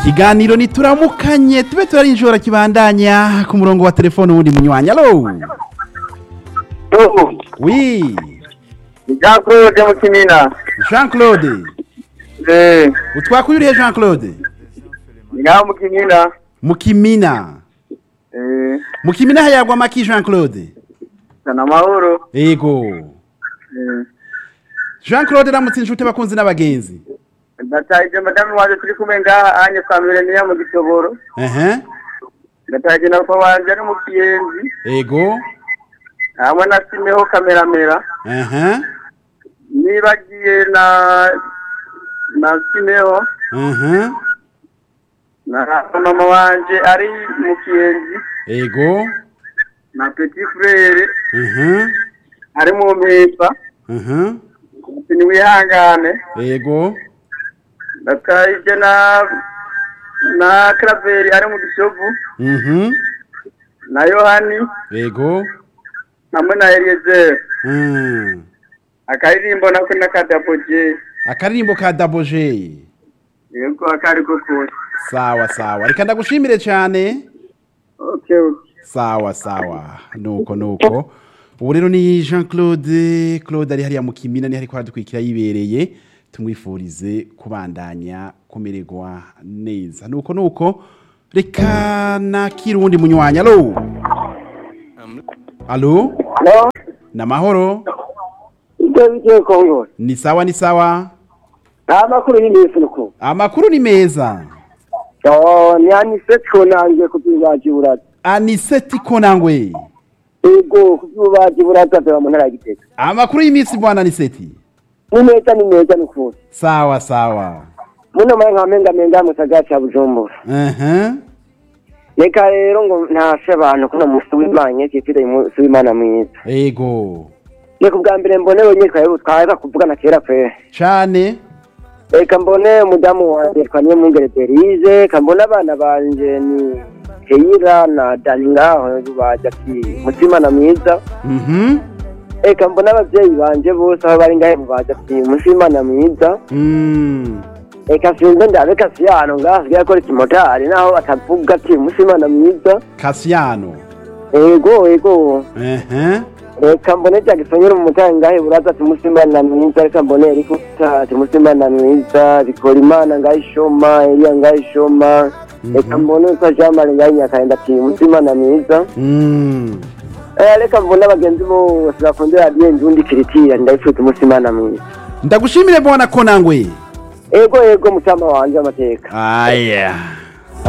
ikiganiro nituramukanye tube turarinjora kibandanya ku murongo wa telefone wundi munywanyi alo wi Jean Claude mu Kimina. jean claude Eh, utwakuye urihe jean claude ngaho mu Kimina. mukimina Eh, mukimina hayagwa amaki jean claude sana amahoro. ego Eh, jean claude ramutse inshuti abakunzi n'abagenzi ndataje madamu wanje turi kumwe ngaha anye kwa Milenia mu Gitoboro. ehe Ndataje na papa wanje ari mu Kiyenzi. ego Hamwe na Simeho kameramera. ehe Nibagiye na na Simeho ehe na mama wanje ari mu Kiyenzi. ego Na petit frère ehe ari mu Mpimba. ehe Niwihangane. ego ndataje na na Claver ari mu Gisovu mhm na Yohani ego hamwe na Eliezer Mm. akaririmbo nako nakadaboje akaririmbo ka daboje yego akari ko kose sawa sawa reka ndagushimire cyane okay okay sawa sawa nuko nuko ubu rero ni jean claude claude ari hariya mu kimina ni ariko aradukurikira yibereye tumwifurize kubandanya kumererwa neza nuko nuko reka nakira uwundi munywanyi alo alo no ni amahoro ibyo bigiye kongo ni sawa ni sawa nta makuru y'imisi nuko amakuru ni meza oh ni anise twonangiye kubyubaji buraza aniseti konangwe yego kubyubaji buraza bya mu ntara ya Gitega amakuru y'iminsi bwana aniseti ni meza ni meza ni kose sawa sawa muno mara nka menga menga mu gisagara cya Bujumbura ehe reka rero ngo ntashe abantu kuno musi w'imana cyitire umunsi w'imana mwiza ego reka ubwa mbere mbone wenyine twari twari kuvugana kera pe cyane reka mbone umudamu wanjye twaniye mu ngere Berize reka mbone abana banje ni Keira na Dani ngaho bajya ati mutima na mwiza mhm reka mbone abavyeyi banje bose aho bari ngahe bajya ati mutima na mwiza Mm. reka sinze ndabe kasiyano ngaho asigaye akora ikimotari naho atavuga ati mutima na mwiza kasiyano ego ego ehe reka mbone cya gisonyera umumotari ngahe buraza ati mutima na mwiza reka mbone eriko ati mutima na mwiza bikora imana ngahe ishoma eliya ngahe ishoma reka mbone usa jean marie ngahe nyakarinda ati mutima na mwiza Mm. Eh, reka mbone abagenzi bose bakunze radiyo njundi kiritira ndayifite umutima na mwiza ndagushimire bwana konangwe ego ego mutama wanje amateka aya